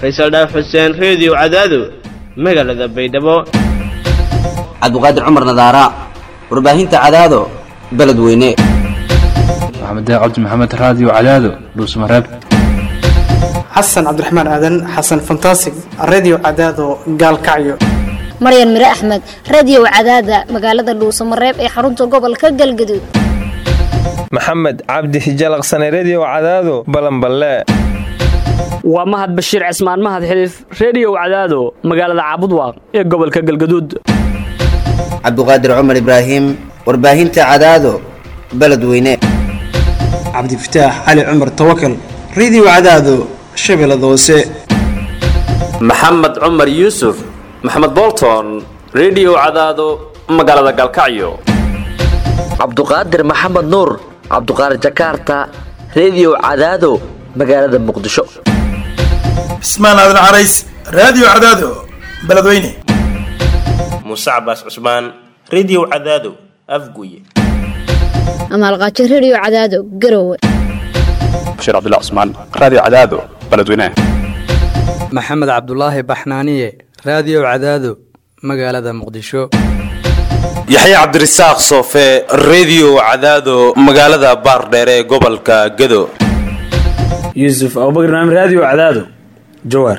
faysal dhaaf xuseen reediyo cadaado magaalada baydhabo cabdiqaadir cumar nadaara warbaahinta cadaado beledweyne maxamed cabdi maxamed raadiyo cadaado dhuusmareeb xasan cabdiraxmaan aadan xasan fantasig redio cadaado gaalkacyo maryan mire axmed radio cadaada magaalada dhuusamareeb ee xarunta gobolka galgaduud maxamed cabdi hijalaqsane redio cadaado balanballe waa mahad bashiir cismaan mahad xiliif reediyow cadaado magaalada caabudwaaq ee gobolka galgaduud cabdiqaadir cumar ibraahim warbaahinta cadaado beledweyne cabdifataax cali cumar tawakal redio cadaado shabeellada hoose maxamed cumar yuusuf maxamed bolton redio cadaado magaalada galkacyo cabduqaadir maxamed nuur cabduqaadir jakarta redio cadaado magaalada muqdisho cismaan aadan carays raadiyo cadaado beledweyne muuse cabaas cusmaan redio cadaado afguye amaalqaajo redio cadaado garowe bashiir cabdilla cusmaan raadiyo cadaado beledweyne maxamed cabdulaahi baxnaaniye raadiyo cadaado magaalada muqdisho yaxya cabdirasaaq soofe redio cadaado magaalada baardheere ee gobolka gado yuusuf abubakr naam raadiyo cadaado jawaar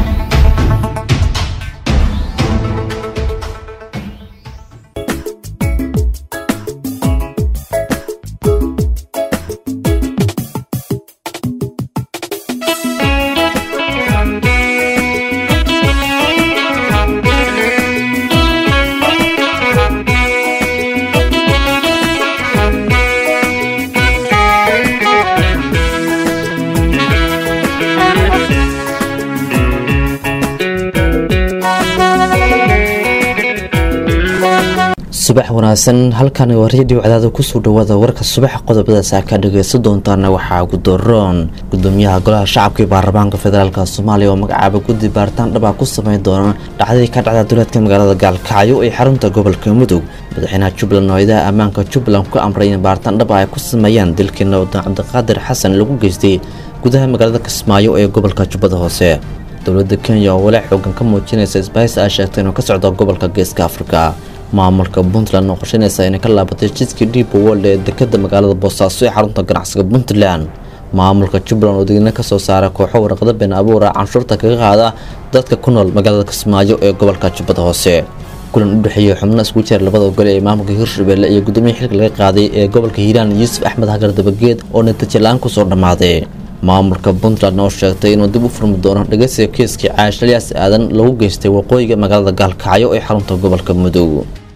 subax wanaagsan halkani waa redio cadaada kusoo dhawaada warka subax qodobadaas aa ka dhageysan doontaana waxaa gudoroon gudoomiyaha golaha shacabka iyo baarlamaanka federaalk soomaaliya oo magacaaba guddi baaritaan dhaba ku sameyn doona dhacdadii ka dhacda duleedka magaalada gaalkacyo ee xarunta gobolka mudug madaxweynaha jubbaland oo idaha ammaanka jubbaland ku amray in baaritaan dhaba ay ku sameeyaan dilkii nabadon cabdiqaadir xasan lagu geystay gudaha magaalada kismaayo ee gobolka jubbada hoose dowladda kenya oo walaac xoogan ka muujinaysa isbahaysi ay sheegtay inuu ka socdo gobolka geeska afrika maamulka puntland oo qorsheynaysa inay ka laabatay jidkii dhiiba wold ee dekada magaalada boosaaso ee xarunta ganacsiga puntland maamulka jubbaland oo digna kasoo saaray kooxo warqado been abuura canshuurta kaga qaada dadka ku nool magaalada kismaayo ee gobolka jubbada hoose kulan u dhexeeyey xubno isku jeer labada gole ee maamulka hirshabelle iyo gudoomiya xilka laga qaaday ee gobolka hiiraan yuusuf axmed hagar dabageed oo natiijo la-aan kusoo dhammaaday maamulka puntland oo sheegtay inuu dib u furmi doono dhegeysiga kiiskii caash aliyaas aadan lagu geystay waqooyiga magaalada gaalkacyo ee xarunta gobolka mudug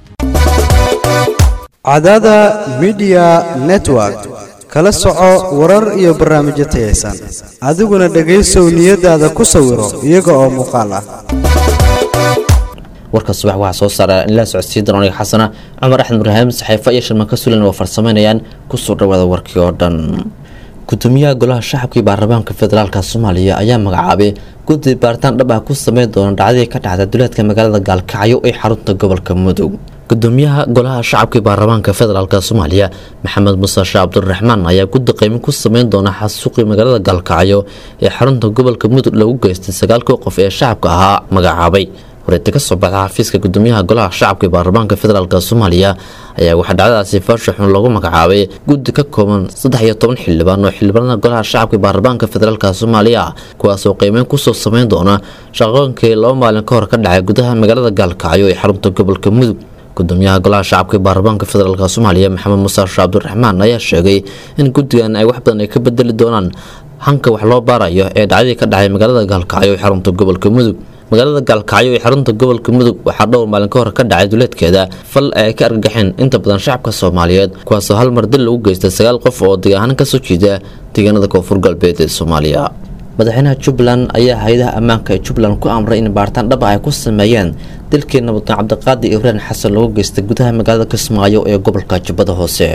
cadaada midiya network kala soco warar iyo barnaamijyo tayaysan adiguna dhegaysow niyadaada ku sawiro iyaga oo muuqaal ah warka subax waxaa soo saara in la socodsiin doona aniga xasana cumar axmed ibraahim saxiifo iyo shirmanka sulan oo farsameynayaan kusoo dhawaada warkii oo dhan gudoomiyaha golaha shacabka iyo baarlamaanka federaalk soomaaliya ayaa magacaabay guddi baaritaan dhab ah ku sameyn doona dhacdadii ka dhacda duleedka magaalada gaalkacyo ee xarunta gobolka mudug gudoomiyaha golaha shacabka iyo baarlamaanka federaalk soomaaliya maxamed muuse sheeh cabdiraxmaan ayaa guddi qiimin ku sameyn doona xasuuqii magaalada gaalkacyo ee xarunta gobolka mudug lagu geystay sagaalkii qof ee shacabka ahaa magacaabay wareeti ka soo baxda xafiiska gudoomiyaha golaha shacabka iyo baarlamaanka federaalk soomaaliya ayaa waxaa dhacdadaasi faasha xun loogu magacaabay guddi ka kooban saddex iyo toban xildhibaan oo xildhibaanada golaha shacabka iyo baarlamaanka federaalk soomaaliya kuwaasoo qiimeyn kusoo sameyn doona shaqooyinkii laba maalin ka hor ka dhacay gudaha magaalada gaalkacyo ee xarunta gobolka mudug gudoomiyaha golaha shacabka iyo baarlamaanka federaalk soomaaliya maxamed muuse sheeh cabdiraxmaan ayaa sheegay in guddigan ay wax badan ay ka bedeli doonaan hanka wax loo baarayo ee dhacdadii ka dhacay magaalada gaalkacyo ee xarunta gobolka mudug magaalada gaalkacyo ee xarunta gobolka mudug waxaa dhowr maalin ka hor ka dhacay duleedkeeda fal ay ka argagaxeen inta badan shacabka soomaaliyeed kuwaasoo hal mar dil lagu geystay sagaal qof oo deegahaan kasoo jeeda deegaanada koonfur galbeed ee soomaaliya madaxweynaha jubbaland ayaa hay-adaha ammaanka ee jubbaland ku amray in baaritaan dhaba ay ku sameeyeen dilkii nabadon cabdiqaadir ibraan xasan lagu geystay gudaha magaalada kismaayo ee gobolka jubbada hoose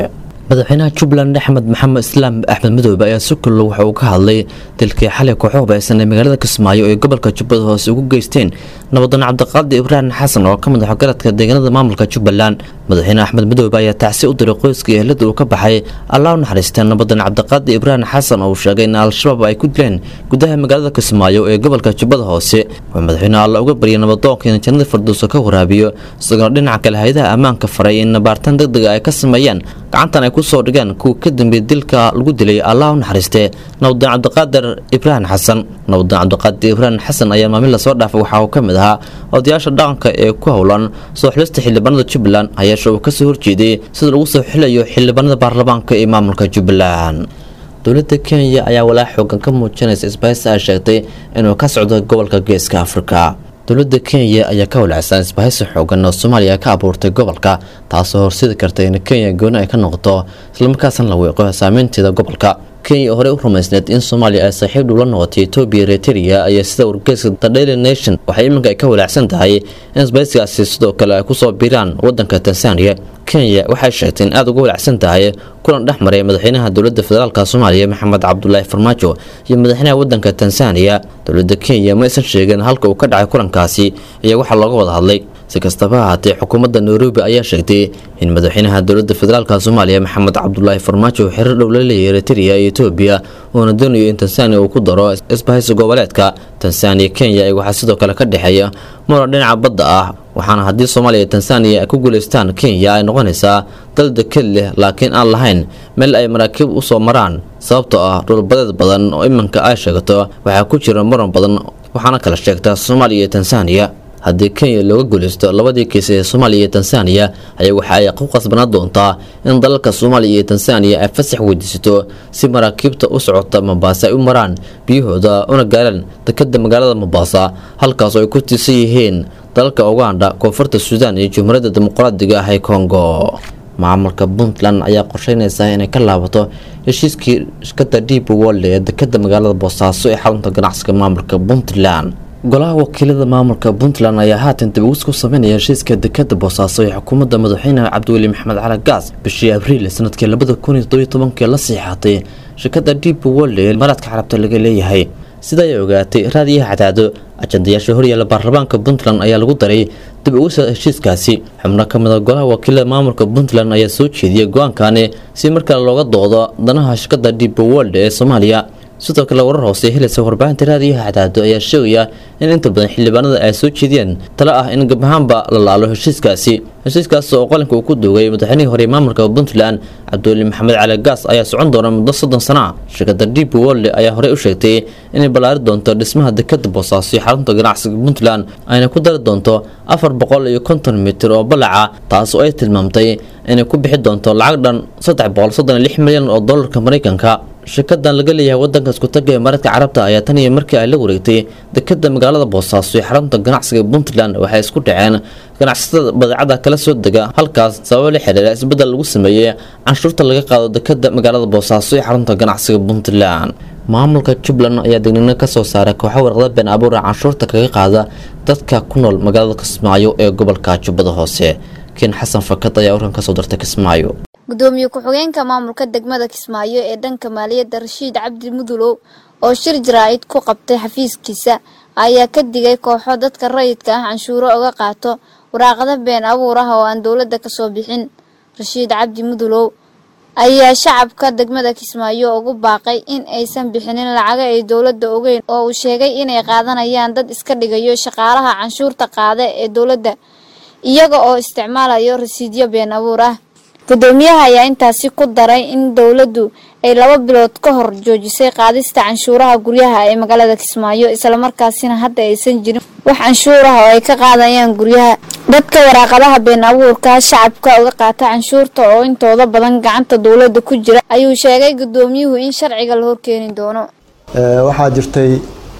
madaxweynaha jubbaland axmed maxamed islaam axmed madoobe ayaa si kullo waxa uu ka hadlay dilkii xalay kooxo hubaysan ee magaalada kismaayo ee gobolka jubbada hoose ugu geysteen nabadan cabdiqaadi ibraahim xasan oo ka mid ah garadka deegaanada maamulka jubbaland madaxweyne axmed madoobe ayaa tacsi u diray qoyska iyo ehlada uu ka baxay allah u naxariisteen nabadan cabdiqaadi ibraahim xasan oo uu sheegay in al-shabaab ay ku dileen gudaha magaalada kismaayo ee gobolka jubbada hoose wuxuu madaxweyne alla uga baryay nabadoonka in jannada firdowso ka waraabiyo isagoona dhinaca kale hay-adaha ammaanka faray in baartaan deg dega ay ka sameeyaan gacantan ay kusoo dhigeen kuwa ka dambeeyey dilka lagu dilay allah u naxariistee nabadan cabdiqaadir ibraahim xasan nabadan cabdiqaadir ibraahim xasan ayaa maalmin lasoo dhaafay waxa uu ka mid ahaa odayaasha dhaqanka ee ku howlan soo xilista xildhibaanada jubbaland hayeeshe uu kasoo horjeeday sida lagu soo xilayo xildhibaanada baarlamaanka ee maamulka jubbaland dowladda kenya ayaa walaa xoogan ka muujinaysa isbahaysi ay sheegtay inuu ka socdo gobolka geeska afrika dowladda kenya ayaa ka walacsan isbahaysi xoogan oo soomaaliya ka abuurtay gobolka taasoo horseedi karta in kenya gooni ay ka noqoto islamarkaasna la weeqo saameynteeda gobolka kenya oo horey u rumaysneed in soomaaliya ay saaxiib dhula noqotay etoobiya eritrea ayaa sida wargeyska the daily nation waxay iminka ay ka walaacsan tahay in isbahaysigaasi sidoo kale ay kusoo biiraan wadanka tanzania kenya waxay sheegtay in aada uga walaacsan tahay kulan dhex maray madaxweynaha dowladda federaalk soomaaliya maxamed cabdulaahi farmaajo iyo madaxweynaha wadanka tanzania dowladda kenya ma aysan sheegin halka uu ka dhacay kulankaasi iyo waxaa looga wada hadlay si kastaba ahaatee xukuumadda nairobi ayaa sheegtay in madaxweynaha dowladda federaalk soomaaliya maxamed cabdulaahi farmaajo uu xiriir dhow la leeyahay eritrea iyo etoobiya uuna doonayo in tanzania uu ku daro isbahaysi goboleedka tanzania kenya ee waxaa sidoo kale ka dhexeeya muran dhinaca badda ah waxaana haddii soomaaliya iyo tanzania ay ku guulaystaan kenya ay noqonaysaa dal deked leh laakiin aan lahayn meel ay maraakiib u soo maraan sababtoo ah dhulbadeed badan oo iminka ay sheegto waxaa ku jira muran badan waxaana kala sheegtaa soomaaliya iyo tanzania haddii kenya looga guulaysto labadii kiis ee soomaaliya iyo tanzania ayaa waxa ay ku qasbanaan doontaa in dalalka soomaaliya iyo tanzania ay fasax weydiisato si maraakiibta u socota mombasa ay u maraan biyahooda una gaaraan dekada magaalada mombasa halkaas oo ay ku tiirsan yihiin dalalka uganda koonfurta suudaan iyo jumhuuriyadda dimuqraadiga ah ee congo maamulka puntland ayaa qorsheynaysa inay ka laabato heshiiskii shirkada deep world ee dekada magaalada boosaaso ee xarunta ganacsiga maamulka puntland golaha wakiilada maamulka puntland ayaa haatan dibawis ku sameynaya heshiiska dekada boosaaso ee xukuumadda madaxweynaha cabdiweli maxamed cali gaas bishii abriil sanadkii labada kun iyo todobiyo tobankii la siixatay shirkada deep world ee imaaraadka carabta laga leeyahay sida ay ogaatay raadiyaha cadaado ajandayaasha horyaala baarlamaanka puntland ayaa lagu daray dib ugisa heshiiskaasi xubno ka mid a golaha wakiilada maamulka puntland ayaa soo jeediyay go-aankani si markale looga doodo danaha shirkada deep world ee soomaaliya sidoo kale warar hoose helaysa warbaahinta raadiyaha cadaado ayaa sheegaya in inta badan xildhibaanada ay soo jeediyeen talo ah in gabahaanba la laalo heshiiskaasi heshiiskaas oo qalinka uu ku duugay madaxweynihii hore maamulka puntland cabdiweli maxamed cali gaas ayaa socon doona muddo soddon sana ah shirkada deep world ayaa horey u sheegtay inay ballaari doonto dhismaha dekada boosaaso iyo xarunta ganacsiga puntland ayna ku dari doonto afar boqol iyo konton mitir oo ballaca taas oo ay tilmaamtay inay ku bixi doonto lacag dhan saddex boqol soddon iyo lix milyan oo dollarka maraykanka shirkadan laga leeyahay wadanka iskutaga ee maradka carabta ayaa tan iyo markii ay la wareegtay dekada magaalada boosaaso ee xarunta ganacsiga puntland waxay isku dhaceen ganacsatada badeecada kala soo dega halkaas sababo la xiriira isbedel lagu sameeyey canshuurta laga qaado dekada magaalada boosaaso ee xarunta ganacsiga puntland maamulka jubbaland ayaa degnino kasoo saaray kooxo warqada been abuura canshuurta kaga qaada dadka ku nool magaalada kismaayo ee gobolka jubbada hoose ken xasan fakad ayaa warkan kasoo dartay kismaayo gudoomiye ku-xigeenka maamulka degmada kismaayo ee dhanka maaliyadda rashiid cabdi mudulow oo shir jaraa'id ku qabtay xafiiskiisa ayaa ka digay kooxo dadka rayidka ah canshuuro uga qaato waraaqada been abuur ah oo aan dowladda kasoo bixin rashiid cabdi mudulow ayaa shacabka degmada kismaayo ugu baaqay in aysan bixinin lacaga ay dowladda ogeyn oo uu sheegay inay qaadanayaan dad iska dhigayo shaqaalaha canshuurta qaada ee dowladda iyaga oo isticmaalayo rasiidyo been abuur ah gudoomiyaha ayaa intaasi ku daray in dowladdu ay laba bilood ka hor joojisay qaadista canshuuraha guryaha ee magaalada kismaayo islamarkaasina hadda aysan jirin wax canshuur ah oo ay ka qaadayaan guryaha dadka waraaqadaha been abuurka shacabka uga qaata canshuurta oo intooda badan gacanta dowladda ku jira ayuu sheegay gudoomiyuhu in sharciga la horkeeni doono waxaa jirtay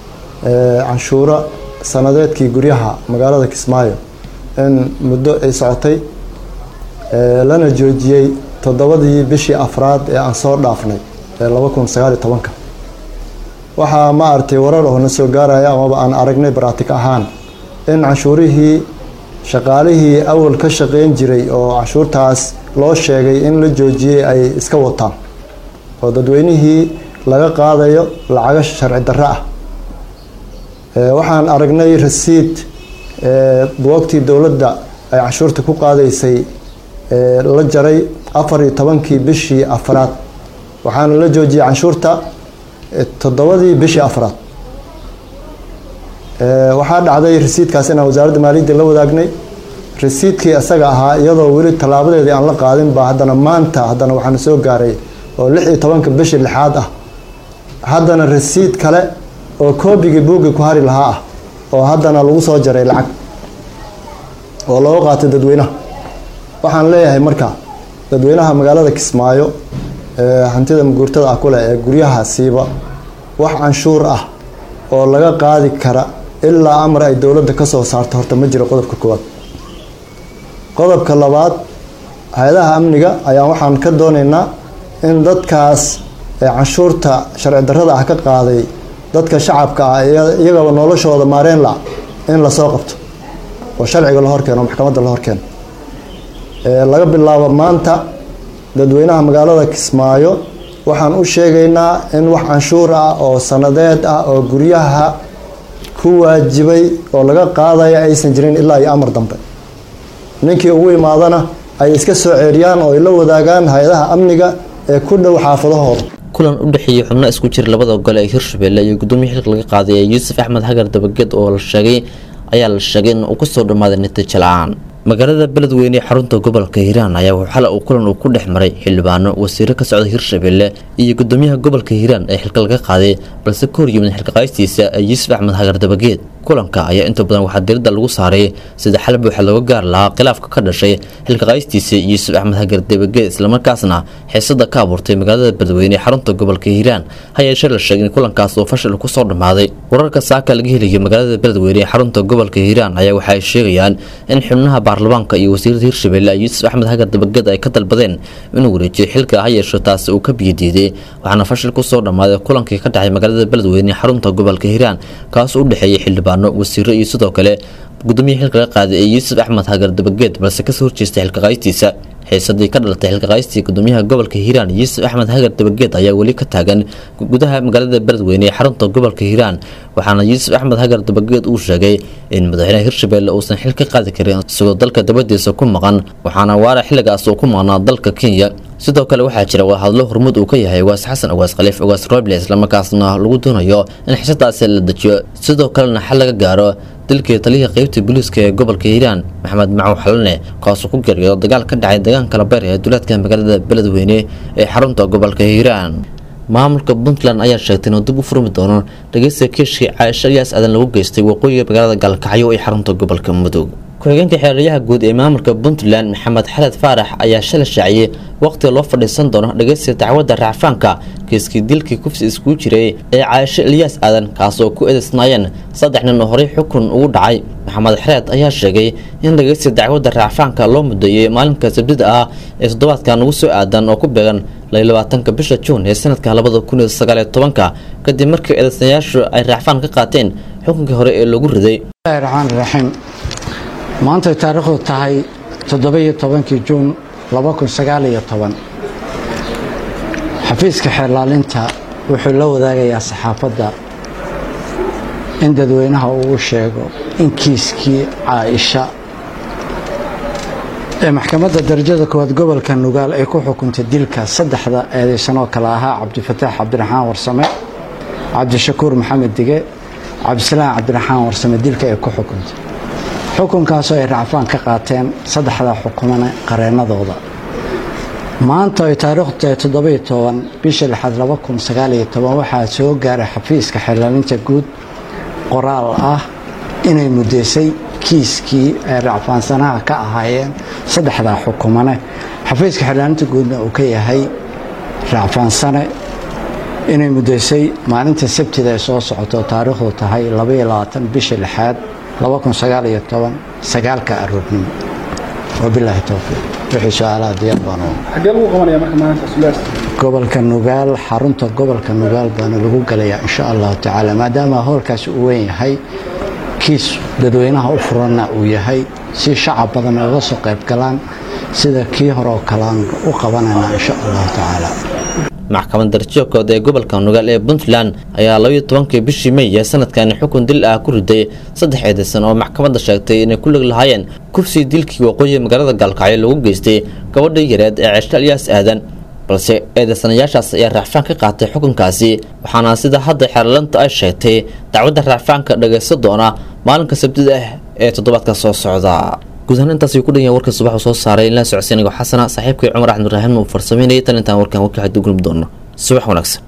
canshuuro sanadeedkii guryaha magaalada kismaayo in muddo ay socotay lana joojiyey toddobadii bishii afraad ee aan soo dhaafnay ee laba kun sagaal iyo tobanka waxaa ma aragtay warar oo na soo gaaraya amaba aan aragnay baraatig ahaan in canshuurihii shaqaalihii awal ka shaqeyn jiray oo canshuurtaas loo sheegay in la joojiyey ay iska wataan oo dadweynihii laga qaadayo lacago sharci darro ah waxaan aragnay rasiid buwagtii dowladda ay canshuurta ku qaadaysay la jaray afar iyo tobankii bishii afraad waxaana la joojiyey canshuurta toddobadii bishii afraad waxaa dhacday rasiidkaas inaan wasaaradda maaliyadda la wadaagnay rasiidkii isaga ahaa iyadoo weli tallaabadeedii aan la qaadin baa haddana maanta haddana waxaana soo gaaray oo lix iyo tobanka bishii lixaad ah haddana rasiid kale oo koobigii buuggii ku hari lahaa ah oo haddana lagu soo jaray lacag oo looga qaatay dadweynaha waxaan leeyahay marka dadweynaha magaalada kismaayo ee hantida maguurtada ah kuleh ee guryaha siiba wax canshuur ah oo laga qaadi kara ilaa amar ay dowladda ka soo saarto horta ma jiro qodobka koowaad qodobka labaad hay-adaha amniga ayaa waxaan ka doonaynaa in dadkaas ee canshuurta sharci darrada ah ka qaaday dadka shacabka ah iyagaba noloshooda maareen la in lasoo qabto oo sharciga la horkeeno maxkamadda la horkeeno laga bilaabo maanta dadweynaha magaalada kismaayo waxaan u sheegaynaa in wax canshuur ah oo sanadeed ah oo guryaha ku waajibay oo laga qaadaya aysan jirin ilaa iyo amar dambe ninkii ugu imaadana ay iska soo ceeriyaan oo ay la wadaagaan hay-adaha amniga ee ku dhow xaafadahooda kulan u dhexeeyey xubno isku jira labada gole ee hirshabelle iyo gudoomiya xilka laga qaaday ee yuusuf axmed hagar dabageed oo la sheegay ayaa la sheegay in uu kasoo dhammaaday natiijo la-aan magaalada beledweyne ee xarunta gobolka hiiraan ayaa xala uu kulan uu ku dhex maray xildhibaano wasiiro ka socda hirshabelle iyo gudoomiyaha gobolka hiiraan ee xilka laga qaaday balse ka hor yimid xilka qaaystiisa ee yuusuf axmed hagar dabageed kulanka ayaa inta badan waxaa diradda lagu saaray sida xal buuxa looga gaar lahaa khilaafka ka dhashay xilka qaaystiisa yuusuf axmed hagar dabageed islamarkaasna xiisada ka abuurtay magaalada beledweyne ee xarunta gobolka hiiraan ha yeeshee la sheegay in kulankaas oo fashil kusoo dhammaaday wararka saaka laga helayay magaalada beledweyne ee xarunta gobolka hiiraan ayaa waxa ay sheegayaan in xubnaha baarlamaanka iyo wasiirada hirshabelle yuusuf axmed hagar dabageed ay ka dalbadeen inuu wareejiyo xilka ha yeesho taasi uu ka biyadiiday waxaana fashil kusoo dhammaaday kulankii ka dhacay magaalada beledweyne ee xarunta gobolka hiiraan kaas u dhexeeyay xildhibaan wasiiro iyo sidoo kale gudoomiya xilka laga qaaday ee yuusuf axmed hagar dabageed balse kasoo horjeestay xilka qaystiisa xiisadii ka dhalatay xilka qaystii gudoomiyaha gobolka hiiraan yuusuf axmed hagar dabageed ayaa weli ka taagan gudaha magaalada beledweyne ee xarunta gobolka hiiraan waxaana yuusuf axmed hagar dabageed uu sheegay in madaxweynaha hirshabelle uusan xil ka qaadi karin isagoo dalka dabadiisa ku maqan waxaana waara xilligaas uu ku maqnaa dalka kenya sidoo kale waxaa jira wadahadlo hormuud uu ka yahay ugaas xasan ugaas khaliif ugaas roble islamarkaasna lagu doonayo in xisadaasi la dejiyo sidoo kalena xal laga gaaro dalkii taliyihii qeybta booliiska ee gobolka hiiraan maxamed macow xalane kaasoo ku geeriyoodo dagaal ka dhacay deegaanka labeer ee duleedka magaalada beledweyne ee xarunta gobolka hiiraan maamulka puntland ayaa sheegtay inuu dib u furmi doono dhageysta kiishkii caaisho iyaas aadan lagu geystay waqooyiga magaalada gaalkacyo ee xarunta gobolka mudug ku-xigeenka xeeraryaha guud ee maamulka puntland maxamed xaled faarax ayaa shalay shaaciyey waqtiga loo fadhiisan doono dhageysta dacwadda racfaanka kiiskii dilkii kufsi iskugu jiray ee caaisho ilyaas aadan kaasoo ku eedeysnaayeen saddex nin oo horey xukun ugu dhacay maxamed xareed ayaa sheegay in dhageysta dacwadda racfaanka loo mudeeyey maalinka sabdida ah ee toddobaadkan ugu soo aadan oo ku beegan labaatanka bisha juun ee sanadka labada kun iyo sagaaliyo tobanka kadib markii eedeysnayaashu ay racfaan ka qaateen xukunkii hore ee lagu riday raxmaan raxiim maantay taariikhdu tahay toddoba-iyo tobankii juun laba kun sagaaliyo toban xafiiska xeerlaalinta wuxuu la wadaagayaa saxaafadda in dadweynaha uu u sheego in kiiskii caaisha ee maxkamadda darajada koowaad gobolka nugaal ay ku xukuntay dilka saddexda eedeysan oo kale ahaa cabdifataax cabdiraxmaan warsame cabdishakuur maxamed dige cabdisalaam cabdiraxmaan warsame dilka ay ku xukuntay xukunkaasoo ay racfaan ka qaateen saddexda xukumane qareennadooda maanta ay taariikhdu tahay toddobiyo toban bisha lixaad laba kun sagaaliyo toban waxaa soo gaaray xafiiska xeerlaalinta guud qoraal ah inay muddeysay kiiskii ay racfaansanaha ka ahaayeen saddexdaa xukumane xafiiska xeerlaalinta guudna uu ka yahay racfaansane inay muddeysay maalinta sabtida ay soo socoto taariikhdu tahay labaiyo labaatan bisha lixaad laba kun sagaaliyo toban sagaalka aroornimo wabilaahi towfiiq wixii su-aalaha diyaar baan xagee lagu qabanaya marka maalintaas gobolka nugaal xarunta gobolka nugaal baana lagu galayaa insha allahu tacaala maadaama howlkaasi uu weyn yahay kiis dadweynaha u furanna uu yahay si shacab badan uga soo qayb galaan sida kii hore oo kalean u qabanayna insha allahu tacaala maxkamad darjoogkooda ee gobolka nugaal ee puntland ayaa labaiyo tobankii bishii may ee sanadkani xukun dil ah ku riday saddex eedeysan oo maxkamadda sheegtay inay ku lig lahaayeen kufsii dilkii waqooyi magaalada gaalkacyo lagu geystay gabadhii yareed ee ceeshta alyaas aadan balse eedeysanayaashaas ayaa raacfaan ka qaatay xukunkaasi waxaana sida hadda xeerlanta ay sheegtay dacwadda raacfaanka dhagaysta doona maalinka sabtida ah ee toddobaadka soo socda guud ahaan intaas ayuu ku dhan yahay warka subax uu soo saaray in la socodsiinayo xasana saaxiibkay cumar axmed ibraahim uu farsameynayay tan intaan warkan warka xaddu gulmi doono subax wanaagsan